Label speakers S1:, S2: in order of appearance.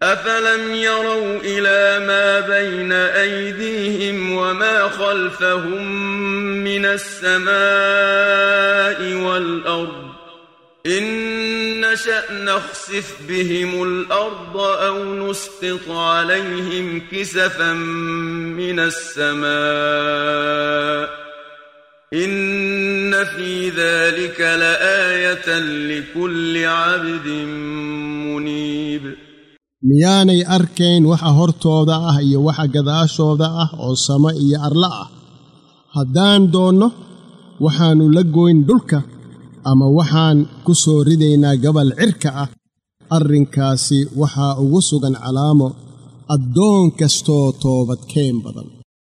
S1: أفلم يروا إلى ما بين أيديهم وما خلفهم من السماء والأرض إن نشأ نخسف بهم الأرض أو نسقط عليهم كسفا من السماء إن في ذلك لآية لكل عبد منيب
S2: miyaanay arkayn waxa hortooda ah iyo waxa gadaashooda ah oo samo iyo arla ah haddaan doonno waxaannu la goyn dhulka ama waxaan ku soo ridaynaa gabal cirka ah arrinkaasi waxaa ugu sugan calaamo addoon kastoo toobadkeen badan